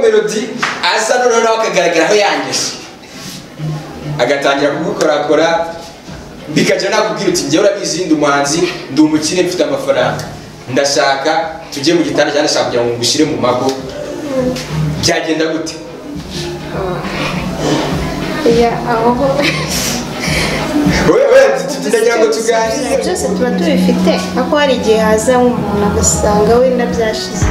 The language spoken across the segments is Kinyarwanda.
melody aza noneho nawe akagaragaraho yangije agatangira kumukorakora bikajya nakubwira uti njyewe urabizi ndi umuhanzi ndi umukire mfite amafaranga ndashaka tujye mu gitanda cyane ndashaka kugira ngo ngushyire mu mago byagenda gute ya aho ho wewe ndagira ngo tuganire byose tuba tubifite ariko hari igihe haza nk'umuntu agasanga wenda byashize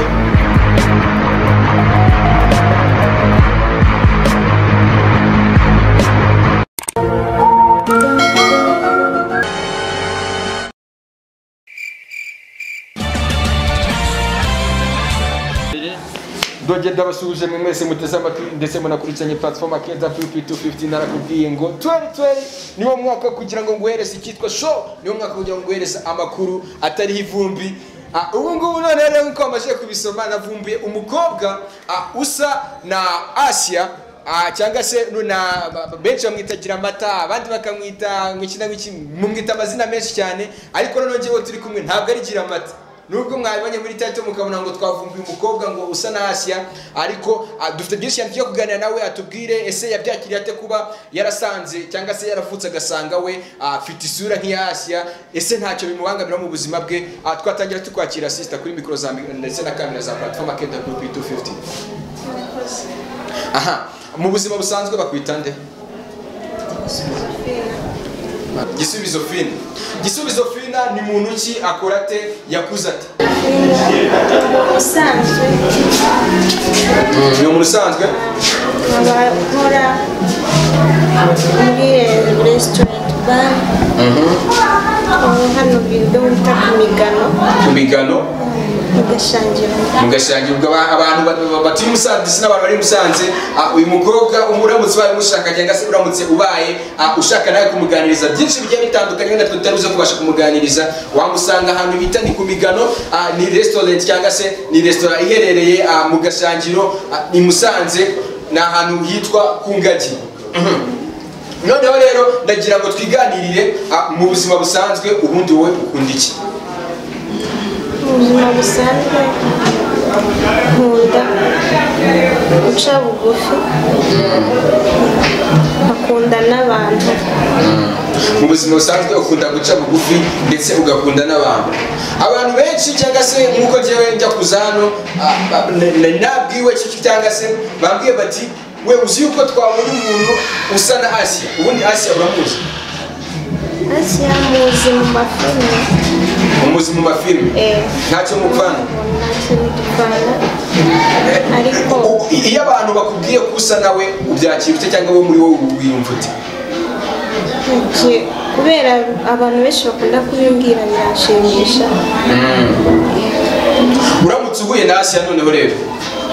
dogenda ndabasuhuje mwe mwese muteze amatwi ndetse munakurikiranye platform akeza pipi 250 narakubwiye ngo 2020 niwo mwaka wo kugira ngo nguhereze icyitwa show niwo mwaka wo kugira ngo nguhereze amakuru atariho ivumbi Ah, ubu ngubu none rero nkuko amajije kubisoma navumbuye umukobwa ah, usa na asia ah, cyangwa se nu- na ba- ba- benshi bamwita gira amata abandi bakamwita ngo iki na iki mumwita amazina menshi cyane ariko noneho njyewe turi kumwe ntabwo ari gira amata nubwo mwabibonye muri tato mukabona ngo twavumbuye umukobwa ngo usa na Asia ariko ah, dufite byinshi cyane tugiye kuganira nawe atubwire ese yabyakiriye ate kuba yarasanze cyangwa se yaravutse agasanga we ah, afite isura nk'iya Asia ese ntacyo bimubangamira mu buzima bwe Ah, twatangira tukwakira sisita kuri mikoro za mikoro ndetse na kamera za platform akenda group 250 aha mu buzima busanzwe bakwita nde gisubizo fina gisubizo fina ni muntu ki akora ate yakuze ate usanzwe ni umuntu usanzwe nkaba nkora muri resitorenti bare hano bido bita ku migano ku migano mugashangira mugashangirwa aba- abantu ba- ba- batuye musanze ndetse n'abantu bari i musanze Ah, uyu mukobwa um- uramutse ubaye umushaka cyangwa se uramutse ubaye ah, ushaka nawe kumuganiriza byinshi bigiye bitandukanye wenda twe tutari buze kubasha kumuganiriza wamusanga ahantu bita ni ku migano ah, ni resitorenti cyangwa se ni resitora iherereye ah, mu gashangiro ah, i musanze ni ahantu hitwa ku ngagi Mhm. noneho rero ndagira ngo twiganirire ah, mu buzima busanzwe ubundi wowe ukunda iki mu buzima busanzwe nkunda guca bugufi nkakunda n'abantu mu buzima busanzwe ukunda guca bugufi ndetse ugakunda n'abantu abantu benshi cyangwa se nk'uko njyewe njya kuza hano ah, ba- na- na- nabwiwe ki- cyangwa se bambwiye bati we uzi yuko twabona umuntu usa na asiya ubundi asiya uramuzi asiya muzi mu mafilime umuzi mu mafilime Eh, ntacyo mupfana ntacyo bidupfana ariko U- i- iyo abantu bakubwiye ko usa nawe ubyakira ute cyangwa we muri wowe wiyumva ute ngiye kubera abantu benshi bakunda kubimbwira biranshimisha uramutse uhuye na Asiya noneho rero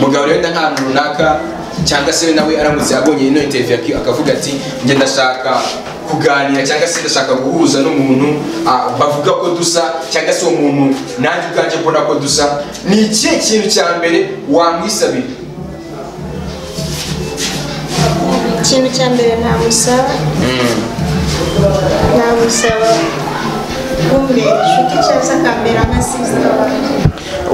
mugabo rero wenda nk'ahantu runaka cyangwa se nawe aramutse abonye ino interview akavuga ati njye ndashaka kuganira cyangwa se ndashaka guhuza n'umuntu ah, bavuga ko dusa cyangwa se uwo muntu nanjye ubwanjye mbona ko dusa ni ikihe kintu cya mbere wamwisabira ikintu cya mbere namusaba namusaba kumbera inshuti cyangwa se akambera nka sisita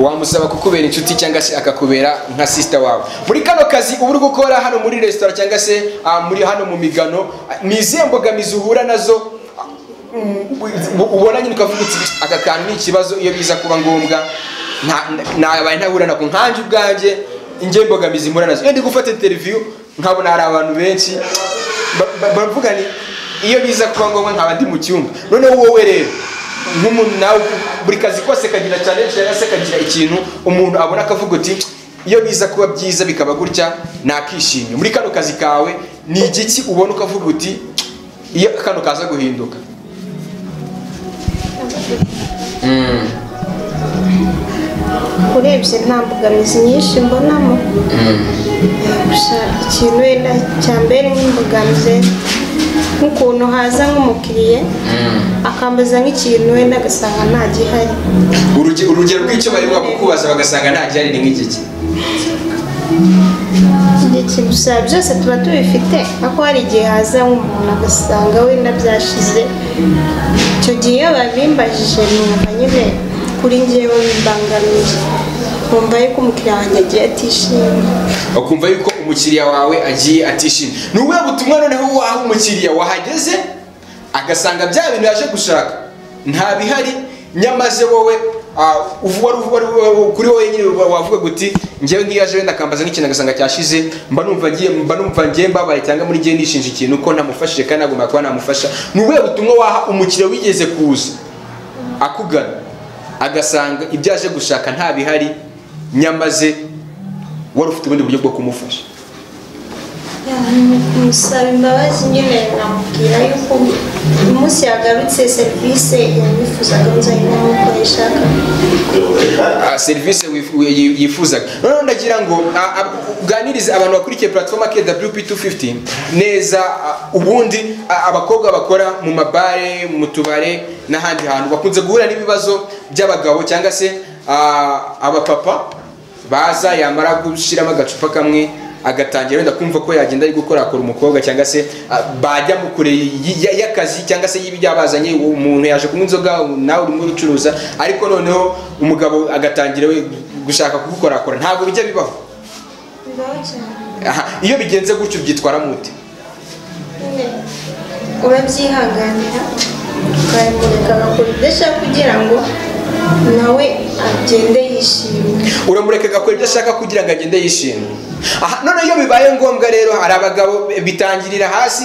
wamusaba kukubera inshuti cyangwa se akakubera nka sisita wawe muri kano kazi uba uri gukora hano muri resitora cyangwa se ah, muri hano mu migano ah, ni izihe mbogamizi uhura nazo ah, mm, u- ubona nyine ukavuga uti aka kantu ni ikibazo iyo biza kuba ngombwa nta- ntabaye ntahura nako nkanjye ubwanjye inge mbogamizi mpura nazo iyo ndi gufata interiviyu nkabona hari abantu benshi ba- ba- baravuga ni iyo biza kuba ngombwa nkaba ndi mu cyumba noneho wowe rero nk'umuntu nawe buri kazi kose kagira challenge cyangwa se kagira ikintu umuntu abona akavuga uti iyo biza kuba byiza bikaba gutya nakishimye muri kano kazi kawe ni igiki ubona ukavuga uti iyo kano kaza guhinduka urebye nta mbogamizi nyinshi mbonamo gusa ikintu wenda cya mbere nk'imbogamizi nk'ukuntu haza nk'umukiriya akambaza nk'ikintu wenda agasanga nta gihari Uruge- urugero rw'icyo bari kukubaza bagasanga nta gihari ni nk'igiki ikindi kintu gusa byose tuba tubifite ariko hari igihe haza nk'umuntu agasanga wenda byashize icyo gihe iyo babimbajije numva nyine kuri ngewe bimbangamiye nkumva yuko umukiriya wanjye agiye atishimye ukumva yuko umukiriya wawe agiye atishimye ni ubuhe butumwa noneho waha umukiriya wahageze agasanga bya bintu yaje gushaka nta bihari nyamaze wowe ah, uvu- wari uvu- wari- wari- kuri wowe nyine wavuga guti njyewe ngiyo aje wenda akambaza nk'ikintu agasanga cyashize mba numva ngiye mba numva ngiye mbabaye cyangwa muri ngiye nishinja ikintu ko namufashije kandi nagomba kuba namufasha ni ubuhe butumwa waha umukiriya wigeze kuza akugana agasanga ibyo aje gushaka nta bihari nyamaze wari ufite ubundi buryo bwo kumufasha musaba imbabazi nyine namubwira yuko umunsi yagarutse serivisi yanifuzaga nzajya nk'uko yayishakaga Ah, serivisi wifu- wi- yifuzaga noneho ndagira ngo ah, ah, uganirize abantu bakurikiye platform KWP250 neza ah, ubundi ah, abakobwa bakora mu mabare mu tubare n'ahandi hantu bakunze guhura n'ibibazo by'abagabo cyangwa se ah, abapapa baza yamara gushyiramo agacupa kamwe agatangira wenda kumva ko yagenda ari gukorakora umukobwa cyangwa se ah, bajya mu kure y- y- y'akazi cyangwa se y'ibyabazanye umuntu yaje kunywa inzoga nawe urimo urucuruza ariko noneho umugabo agatangira we gushaka kugukorakora ntabwo bijya bibaho bibaho cyane Aha, iyo bigenze gutyo byitwara mute nyine urabyihanganira ukabimureka agakora ibyo ashaka kugira ngo nawe agende yishimye uramureka agakora ibyo ashaka kugira ngo agende yishimye aha noneho iyo bibaye ngombwa rero hari abagabo bitangirira hasi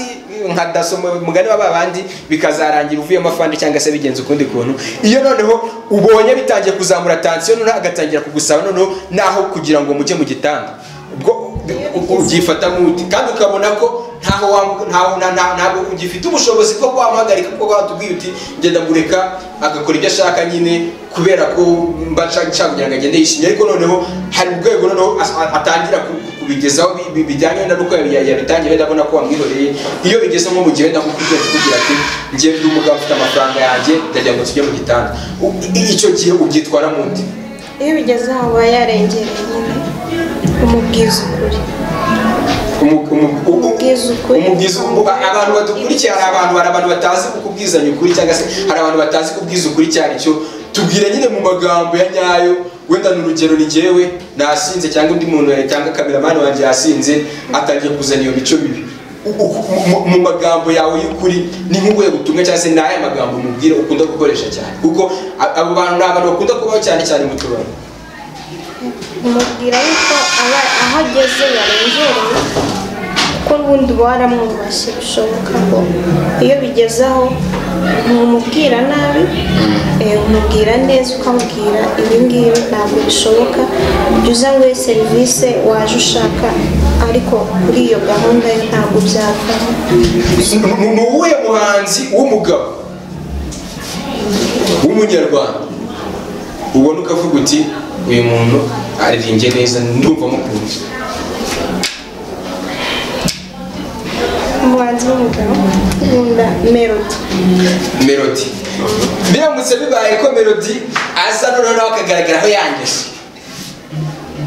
nka daso mu- mugani wa babandi bikazarangira uvuyemo afande cyangwa se bigenze ukundi kuntu iyo noneho ubonye bitangiye kuzamura tansiyo noneho agatangira kugusaba noneho naho kugira ngo mujye mu gitanda ubwo ubwo ubyifata nk'uti kandi ukabona ko ntaho wa- ntaho- nta- nta- ntabwo ugifite ubushobozi bwo wamuhagarika kuko watubwiye uti genda mureka agakora ibyo ashaka nyine kubera ko mba nshaka nshaka kugira ngo agende yishimye ariko noneho hari urwego noneho as- a- atangira ku- ku- kubigezaho bi- bi- bijyanye wenda n'uko yabi- yabitangiye wenda abona ko wamwihoreye iyo bigeze nko mu gihe wenda nk'ukubwiye kugira ati njye ndi umugabo ufite amafaranga yanjye ndagira ngo tujye mu gitanda U- i- icyo gihe ubyitwara mu nde iyo bigeze aho aba yarengereye nyine umubwiza ukuri Umu- umu- u- u- Umubwiza ukuri. umubwiza ubu- a- abantu badukurikiye hari abantu hari abantu batazi kukubwizanya ukuri cyangwa se hari abantu batazi kubwiza ukuri icyo ari cyo tubwira nyine mu magambo ya nyayo wenda ni urugero ni jyewe nasinze cyangwa undi muntu cyangwa kameramani wanjye yasinze atangiye kuzana iyo mico mibi U- u- mu- mu magambo yawe y'ukuri ni nk'ubuhe butumwa cyangwa se ni aya magambo umubwira ukunda gukoresha cyane kuko a- abo bantu ni abantu bakunda kubaho cyane cyane mu tubari umubwira yuko aba aho ageze yarengereye kuko n'ubundi uba waramwubashye bishoboka ko iyo bigeze aho ntumubwira nabi eh, umubwira neza ukamubwira ibi ngibi ntabwo bishoboka jya uza nguhe serivisi waje ushaka ariko kuri iyo gahunda yo ntabwo byavaho Ni- ni uwuhe muhanzi w'umugabo w'umunyarwanda ubona ukavuga uti uyu muntu aririmbye neza ndumva mukunze umuhanzi w'umugabo nkunda melody melodi biramutse bibaye ko melodi aza noneho nawe akagaragaraho yangeje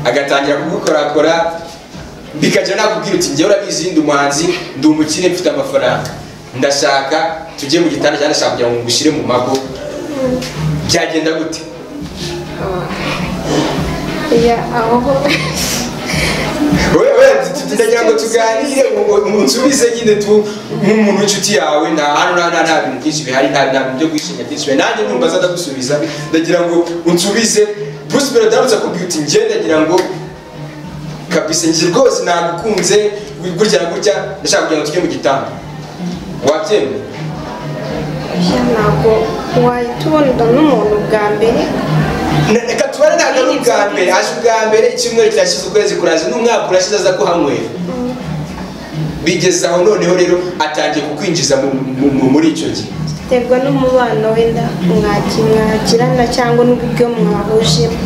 agatangira kugukorakora bikajya nakubwira uti njyewe urabizi ndi umuhanzi ndi umukire mfite amafaranga ndashaka tujye mu gitanda cyangwa ndashaka kugira ngo ngushyire mu mago byagenda gute ya aho ho Oya, oya, tu- tu- ndagira ngo tuganire ngo- ngo nsubize nyine tu nk'umuntu w'inshuti yawe nta hano nta nta- nta bintu byinshi bihari nta nta bintu byo kwishimira byinshi bihari nanjye numva zadagusubiza ndagira ngo unsubize bruce melody aramutse akubwira uti njye ndagira ngo kabisa njye rwose nagukunze gutya na gutya ndashaka kugira ngo tujye mu gitanda wabyemera ya ntabwo wahita ubona n'umuntu bwa mbere Na- reka tubare ntabwo ari ubwa mbere aje ubwa mbere icyumweru kirashize ukwezi kuraza n'umwaka urashize aza kuhanywera bigeze aho noneho rero atangiye kukwinjiza mu- mu- mu- muri icyo gihe biterwa n'umubano wenda mwaki- mwagirana cyangwa n'uburyo mwahujemo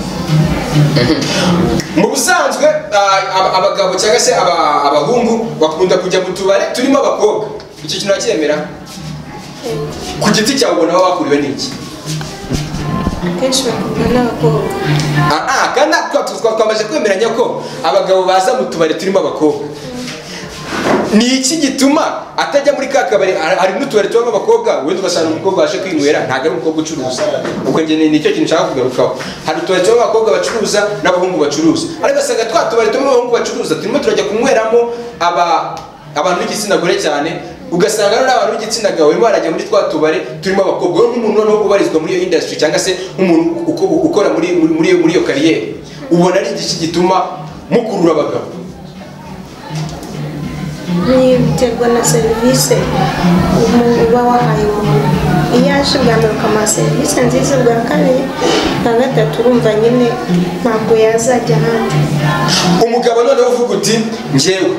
mu busanzwe ah, ab- abagabo cyangwa se aba- abahungu bakunda kujya mu tubare turimo abakobwa icyo kintu uracyemera ku giti cyawe ubona waba wakuriwe n'iki akenshi bakundwa n'abakobwa Ah, ah, kandi twa- twa- twamaze kwemeranya ko abagabo baza mu tubari turimo abakobwa ni iki gituma atajya muri ka kabari hari- hari n'utubari tubamo abakobwa wenda ugasanga umukobwa waje kwinywera ntabwo ari umukobwa ucuruza ubwo njye ni- nicyo kintu nshaka kugarukaho hari utubari tubamo abakobwa bacuruza n'abahungu bacuruza ariko ugasanga twa tubari tubamo abahungu bacuruza turimo turajya kunyweramo aba abantu b'igitsina gore cyane ugasanga rero n'abantu b'igitsina gabo barimo barajya muri twa tubari turimo abakobwa wowe nk'umuntu noneho ubarizwa muri iyo industry cyangwa se nk'umuntu uko- ukora muri muri- muri iyo- muri iyo kariyeri ubona ari iki gituma mukurura abagabo ni biterwa na serivisi umuntu uba wahaye umuntu iyo aje bwa mbere ukamuha serivisi nziza bwa kabiri bwa gatatu urumva nyine ntabwo yazajya ahandi umugabo noneho uvuga uti njyewe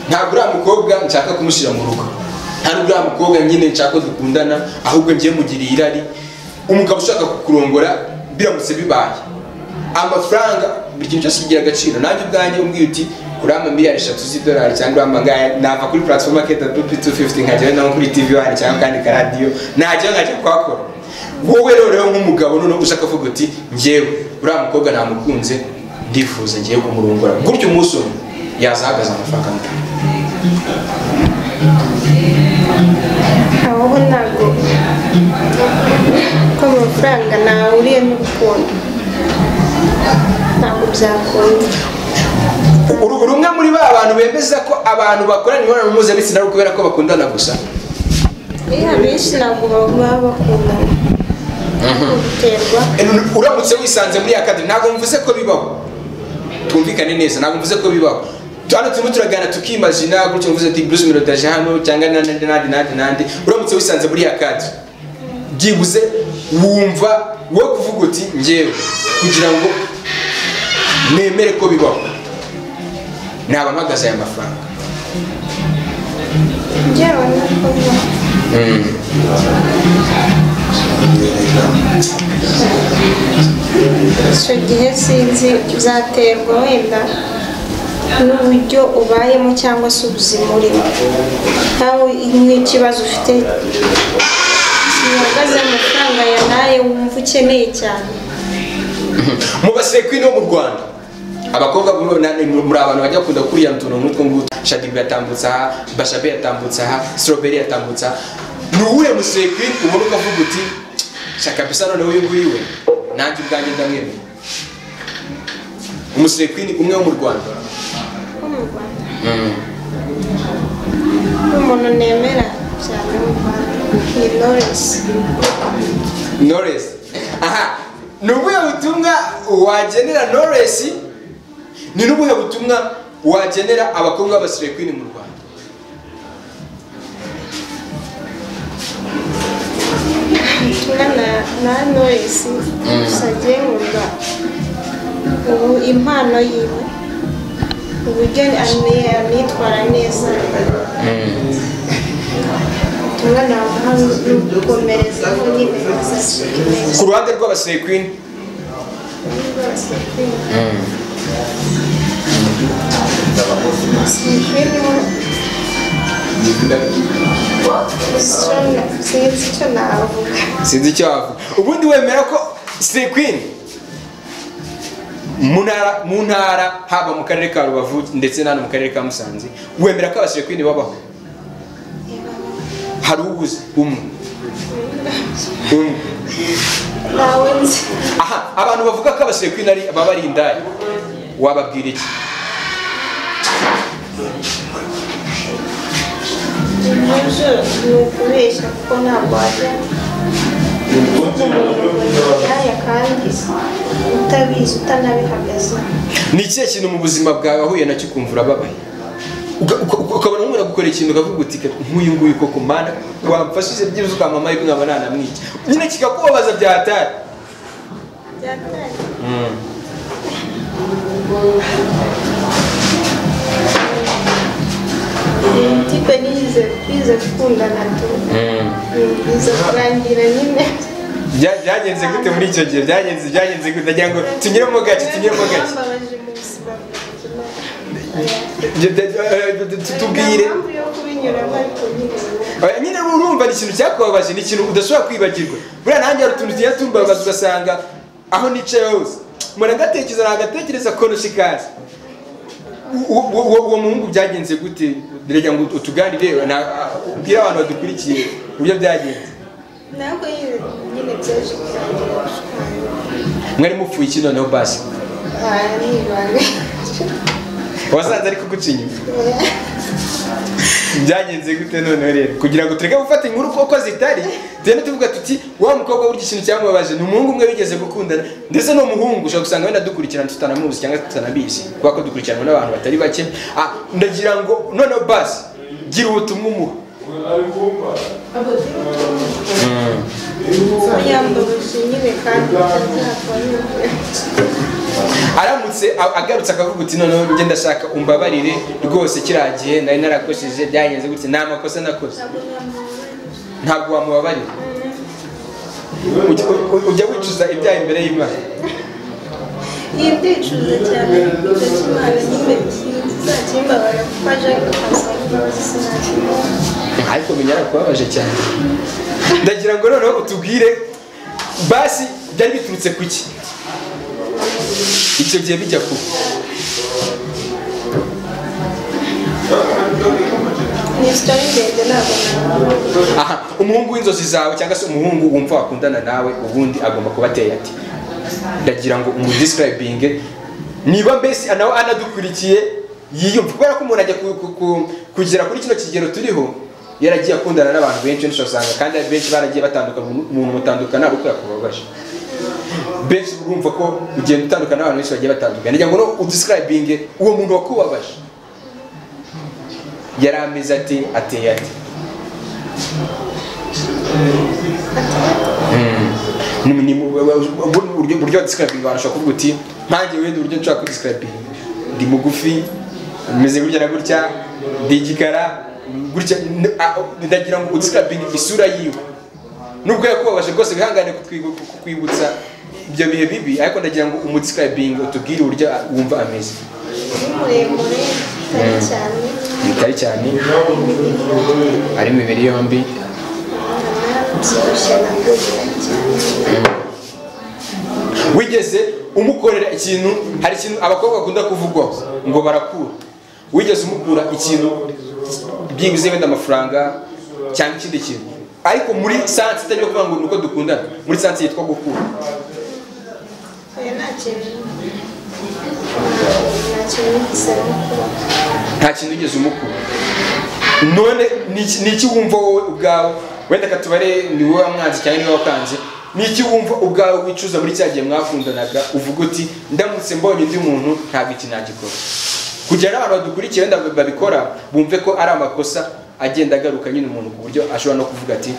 ntabwo uriya mukobwa nshaka kumushyira mu rugo ntabwo uriya mukobwa nyine nshaka ko dukundana ahubwo njyewe mugiriye irari umugabo ushaka kukurongora biramutse bibaye amafaranga buri kintu cyose kigira agaciro nanjye ubwanjye umbwiye uti urama miliyari eshatu z'idolari cyangwa urama ngaya nava kuri platform market dupi 250 nkajyayo naho kuri tv wani cyangwa kandi ka radiyo najyayo nkajya kuhakora wowe rero rero nk'umugabo noneho ushaka kuvuga uti njyewe uriya mukobwa namukunze ndifuza ngiye kumurongora gutyo umunsi umwe yazahagaze amafaranga angana aho ho ntabwo ko amafaranga ntahuriye n'urukundo ntabwo byakunda uru uri umwe muri ba bantu bemeza ko abantu bakorana imibonano mpuzabitsina ari ukubera ko bakundana gusa iyo abenshi ntabwo baba bakundana Ntabwo biterwa uramutse wisanze muri akadi ntabwo mvuze ko bibaho twumvikane neza ntabwo mvuze ko bibaho hano turimo turaganira tukimazina gutyo mvuze ati bruce mirodaje hano cyangwa nandi nandi nandi nandi nandi uramutse wisanze muri akadi byibuze wumva wowe kuvuga uti ngewe kugira ngo nemere ko bibaho naba mpagaze aya mafaranga njyewe ntabwo bibaho icyo gihe sinzi byaterwa wenda n'uburyo ubayemo cyangwa se ubuzima urimo nawe nk'ikibazo ufite gihagaze amafaranga yanaye wumva ukeneye cyane mu basekwini bo mu rwanda abakobwa muri na- ni- muri abantu bajya bakunda kuriyana utuntu nk'utwo ngutwo shadibu yatambutse aha bashabe yatambutse aha strawberry yatambutse aha ni uwuhe musekwini ubona ukavuga uti shaka bisa noneho uyu nguyu we nanjye ubwanjye ndamwemera umusekwini umwe wo mu rwanda nko mu rwanda n'umuntu nemera cyane mu rwanda ni lawrence noresi aha ni ubuhe butumwa wagenera noresi ni n'ubuhe butumwa wagenera abakobwa b'abasirekwini mu rwanda ubutumwa na na knowless gusa agengurwa ubu impano yiwe uburyo ane- anitwara neza ubutumwa namuha ni ugukomerezaho nyine azacika intege ku ruhande rw'abasekwini rwose sinkwiriho sinzi icyo navuga sinzi icyo wavuga ubundi wemera ko sekwini mu ntara mu ntara haba mu karere ka rubavu ndetse n'ahano mu karere ka musanze wemera ko abasekwini babaho hari ubuze umwe umwe nawe nzi aha abantu bavuga ko abasekwini ari baba ari indaya wababwira iki Uburyo ni ukubeshya kuko ntabwo wajya ujya mu bintu byaya kandi utabizi utanabihagaze ni ikihe kintu mu buzima bwawe wahuye nacyo ukumva urababaye Uka- uka- uka- ukabona umuntu agukora ikintu ukavuga uti "Ka- nk'uyu nguyu koko mana wamfashije byibuze ukamama yuko nkaba nanamwica nyine kikakubabaza bya hatari byatangiye tipe nize twize gukundana tu biza kurangira nyine Bya- byagenze gute muri icyo gihe byagenze byagenze gute ndagira ngo tunyuremo gake tunyuremo gake Byambabaje mu buzima bwanjye, nawe. Bya- bya- bya- bya- tu- tubwire Nta mpamvu yo kubinyuramo ariko nyine ubu. Eh, nyine urumva ni ikintu cyakubabaje ni ikintu udashobora kwibagirwa buriya nanjye hari utuntu tugenda tumbabaza ugasanga aho nicaye hose mpora ngatekereza nagatekereza konoshikazi u- u- uwo uwo muhungu byagenze gute reka ngo utuganire na- ubwire abantu badukurikiye uburyo byagenze ntabwo nyine nyine byaje kurangira gushwana mwari mupfuye iki noneho basi aha ni ibanga wasanze ariko guca inyuma byagenze gute noneho rero kugira ngo tureke gufata inkuru kuko zitari tugenda tuvuga tuti wa mukobwa burya ikintu cyamubabaje ni umuhungu umwe bigeze gukundana ndetse ni umuhungu ushobora gusanga wenda dukurikirana tutanamuzi cyangwa tutanabizi kubera ko dukurikiranwa n'abantu batari bake Ah, ndagira ngo noneho basi gira ubutumwa umuha yambabaje nyine kandi atazahakwa aramutse a- agarutse akavuga uti noneho njye ndashaka umbabarire rwose kiriya gihe nari narakoresheje byagenze gutya nta makosa nakoze ntabwo wamubabarira Ujya- u- ujya wicuza ibyaha imbere y'imana iyi ndicuza cyane ibyo cy'imana nyine kizakimbabara kuko aje asanga imbabazi sinakimubona ariko binyara kubabaje cyane ndagira ngo noneho utubwire basi byari biturutse ku iki icyo gihe bijya ku ni sitori ndende ntabwo navuga aha umuhungu w'inzozi zawe cyangwa se umuhungu wumva wakundana nawe ubundi agomba kuba ateye ati ndagira ngo umudisirayibinge niba mbese nawe anadukurikiye yiyumva kubera ko umuntu ajya ku- ku- ku- kugera kuri kino kigero turiho yaragiye akundana n'abantu benshi benshi usanga kandi ari benshi baragiye batandukana umuntu- umuntu mutandukana ari kubera kubabaje benshi urumva ko ugenda utandukana n'abantu benshi bagiye batandukana ndagira ngo no udisirayibinge uwo muntu wakubabaje yari ameze ati ateye ati ni ni- ni- ubundi buryo buryo describing abantu ashobora kuvuga uti nkanjye wenda uburyo nshobora ku describing ndi mugufi meze gutya na gutya ndi igikara gutya n- a- ndagira ngo describing isura yiwe nubwo yakubabaje rwose wihangane kutwibu- kukwibutsa ibyo bihe bibi ariko ndagira ngo umudescribing utubwire uburyo a- wumva ameze ni muremure cyane cyane bitari cyane ari imibiri yombi anabyibushye nabwo cyane wigeze umukorera ikintu hari ikintu abakobwa bakunda kuvugwaho ngo barakura wigeze umukura ikintu byibuze wenda amafaranga cyangwa ikindi kintu ariko muri sansi itari yo kuvuga ngo ni uko dukundana muri sansi yitwa gukura oya nta kintu nta- nta nta kintu nigeze mukora kintu wigeze umukura none ni iki- ni iki wumva wowe ubwawe wenda katubare ni wowe wamwanze cyangwa niwe wakanze ni iki wumva ubwawe wicuza muri cya gihe mwakundanaga uvuga uti ndamutse mbonye undi muntu ntabwo iki nagikora kugira n'abantu badukurikiye wenda babikora bumve ko ari amakosa agenda agaruka nyine umuntu ku buryo ashobora no kuvuga ati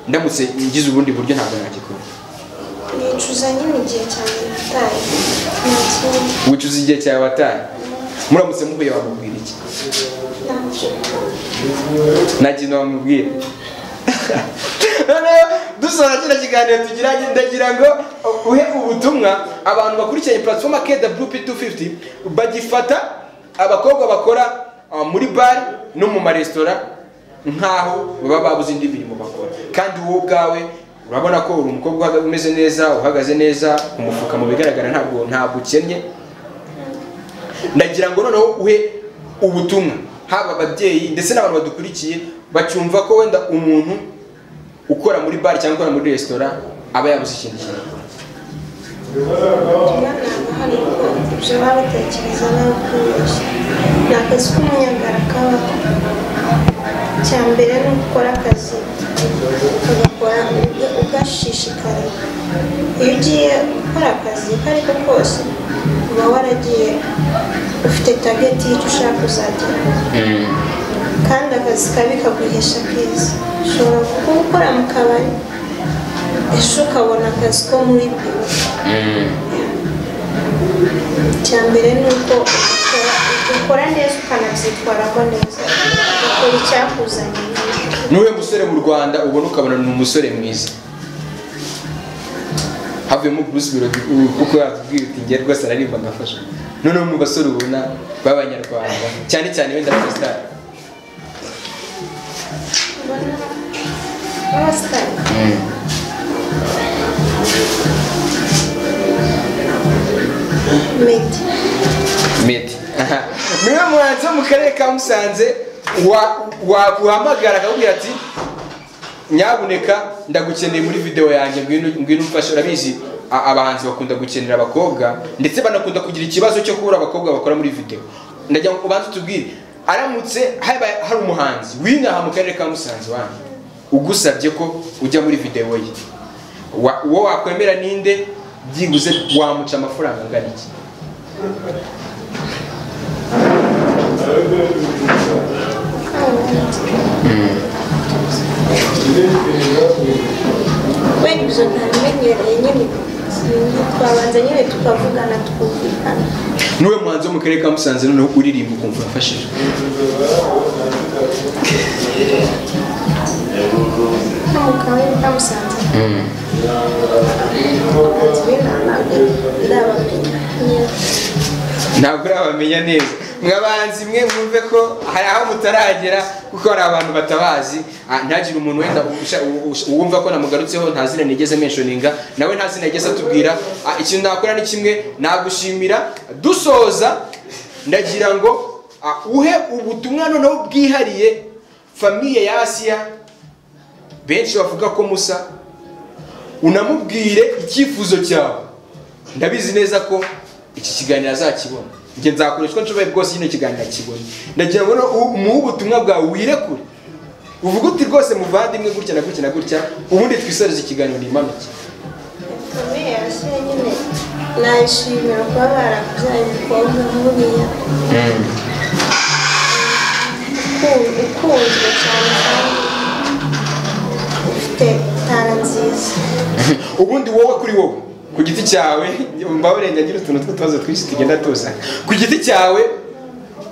ndamutse ngize ubundi buryo ntabwo nagikora nicuza nyine igihe cyane gitaye nta kintu wicuza igihe cyawe wataye muramutse muhuye wamubwira iki nta kintu nta kintu bamubwira noneho dusoza kino kiganiro tugiranye ndagira ngo uhe ubutumwa abantu bakurikiye platform kw250 bagifata abakobwa bakora uh, muri bari no mu maresitora nk'aho baba babuze indi mirimo bakora kandi wowe ubwawe urabona ko uri umukobwa uhaga- umeze neza uhagaze neza umufuka mu bigaragara ntabwo ntabwo ukennye ndagira ngo noneho uhe ubutumwa haba ababyeyi ndetse n'abantu badukurikiye bacyumva ko wenda umuntu ukora muri bare cyangwa ukora muri resitora aba yabuze ikindi kintu umwana hari ko ibyo baba batekereza n'abakoresha ni akazi k'umunyagara kabaho icya mbere ni ugukora akazi ugakora uga- ugashishikariye iyo ugiye gukora akazi ko ari ko kose uba waragiye ufite tageti y'icyo ushaka kuzagera kandi akazi kabi kaguhesha keza ushobora kuba ukora mu kabari ejo ukabona akazi ko muri biro icya mbere ni uko ukora- ukora neza ukanabyitwaramo neza ukora icyakuzanye n'uwe musore mu rwanda ubona ukabona ni umusore mwiza havuyemo bruce birodi kuko yatubwira uti ngiye rwose ararimba ngafasha noneho mu basore ubona b'abanyarwanda cyane cyane wenda abasitari ubona babasitari medi medi niwe muhanzi wo mu karere ka musanze wa- waguhamagara akakubwira ati nyabuneka ndagukeneye muri video yanjye ngwino ngwino umfashe urabizi a- abahanzi bakunda gukenera abakobwa ndetse banakunda kugira ikibazo cyo kubura abakobwa bakora muri video ndagira ngo ubanze utubwire aramutse habaye hari umuhanzi w'inaha mu karere ka musanze wanyu ugusabye ko ujya muri video ye wa- uwo wakwemera ninde byibuze wamuca amafaranga angana iki kubera ibyo ntabimenyereye nyine twabanza nyine tukavugana tukumvikana niwe muhanzi wo mu karere ka musanze noneho uririmba ukumva urafashije nta mugabo ntamusanze abahanzi b'inaha ntabwo ndabamenya neza ntabwo urabamenya neza mwabanzi mwe mwumve ko hari aho mutaragera kuko hari abantu batabazi Ah, ntagire umuntu wenda usha- usha- uwumva ko namugarutseho nta zina nigeze menshoninga nawe nta zina yigeze atubwira Ah, ikintu nakora ni kimwe nagushimira dusoza ndagira ngo ah, uhe ubutumwa noneho bwihariye famiye ya asiya benshi bavuga ko musa unamubwire icyifuzo cyawe ndabizi neza ko iki kiganiro azakibona njye nzakoreshwa nshoboye bwose kino kiganiro akibona ndagira ngo noneho u- muhe ubutumwa bwawe wirekure uvuga uti rwose muvandimwe gutya na gutya na gutya ubundi twisoreze ikiganiro nimanuke kamere yashyira nyine nayishimira kuba barakubyaye umukobwa nk'uriya uku- ukunzwe cyane kandi ufite tara nziza ubundi wowe kuri wowe ku giti cyawe mbabure ngira utuntu tw'utubazo twinshi tugenda tuzana ku giti cyawe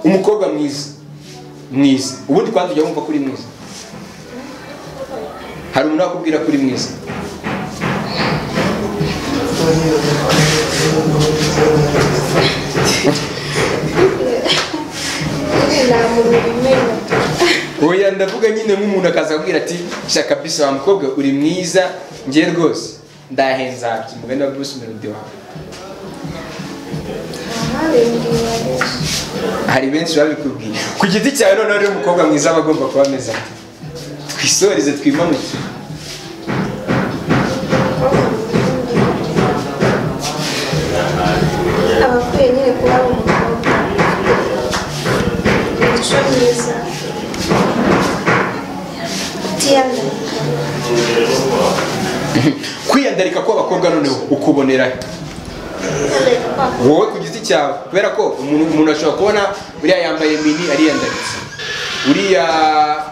umukobwa mwiza mwiza ubundi kandi ujya wumva ko uri mwiza hari umuntu wakubwira ko uri mwiza nta muntu bimenya oya ndavuga nyine nk'umuntu akaza akubwira ati sha kabisa wa mukobwa uri mwiza njye rwose ndahenzabye umugani wa bruce melody wawe ahabimbwiye benshi hari benshi babikubwiye ku giti cyawe noneho rero umukobwa mwiza aba agomba kuba ameze ate twisoreze twimanuke abakwiye nyine kuba ari umukobwa imico myiza utiyandarika kwiyandarika kw'abakobwa noneho ukubonera he? utiyandarika kwako wowe ku giti cyawe kubera ko umuntu umuntu ashobora kubona uriya yambaye mini ariyandaritse uriya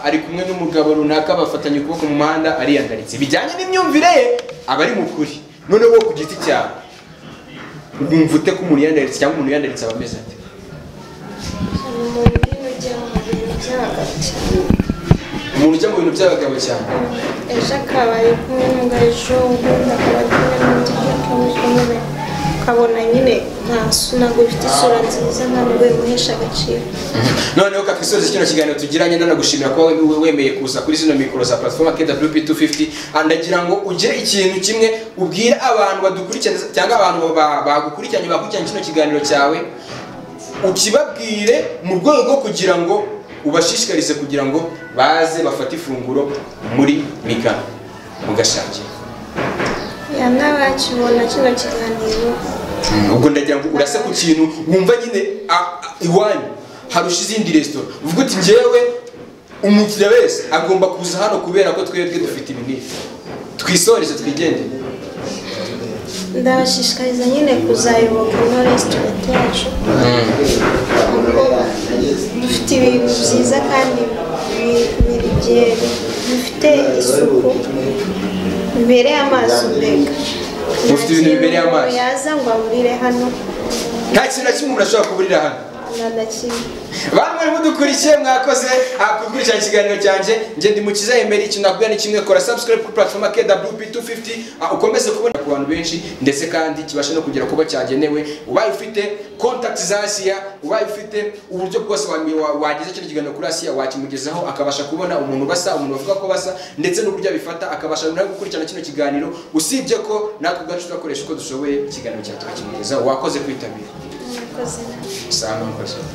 ari kumwe n'umugabo runaka bafatanye ukuboko mu muhanda ariyandaritse bijyanye n'imyumvire ye aba ari mu kuri noneho wowe ku giti cyawe wumva ute ko umuntu yandaritse cyangwa umuntu yandaritse aba ameze ate ni umuntu urimo ujya mu bintu by'abagabo cyane umuntu ujya mu bintu by'abagabo cyane ejo akaba ari kumwe n'undi ejo ubundi akaba ari kumwe n'undi undi akaba ari kumwe n'undi ukabona nyine nta su- ntabwo bifite isura nziza ntabwo bimuhesha agaciro noneho kakwisoza kino kiganiro tugiranye nanagushimira kuba we- wemeye kuza kuri zino mikoro za platform KWP250 Ah, ndagira ngo ugire ikintu kimwe ubwire abantu badukurikirana cyangwa abantu ba- bagukurikiranye bakurikiranye kino kiganiro cyawe ukibabwire mu rwego rwo kugira ngo ubashishikarize kugira ngo baze bafate ifunguro muri migano mugashakira yana bakibona kino kiganiro ubwo ndagira ngo urase ku kintu wumva nyine a- a- iwanyu harusha izindi resitora uvuga uti njyewe umukiriya wese agomba kuza hano kubera ko twebwe dufite ibi n'ibi twisoreze twigendere ndabashishikariza nyine kuzayoboka ino resitorenti yacu kuko dufite ibintu byiza kandi bi- biri byeri bifite isuku bibereye amaso mbega Mufite ibintu bibereye amaso. Nta kintu yaza ngo aburire hano nta kintu na kimwe umuntu ashobora kuburira hano nta na kimwe bantu bari mudukurikiye mwakoze kukurikirana ikiganiro cyanjye njye ndi mukiza yemera ikintu nakubwira ni kimwe kora subscribe kuri platform KWP250 ah, ukomeze kubona ku bantu benshi ndetse kandi kibashe no kugera kuba cyagenewe ubaye ufite contact za Asia ubaye ufite uburyo bwose wa- wa- wageza kino kiganiro kuri Asia wakimugezaho akabasha kubona umuntu basa umuntu bavuga ko basa ndetse n'uburyo abifata akabasha nawe gukurikirana kino kiganiro usibye ko natwe ubwacu turakoresha uko dushoboye ikiganiro cyawe tukakimugezaho wakoze kwitabira murakoze namwe saa mwakoze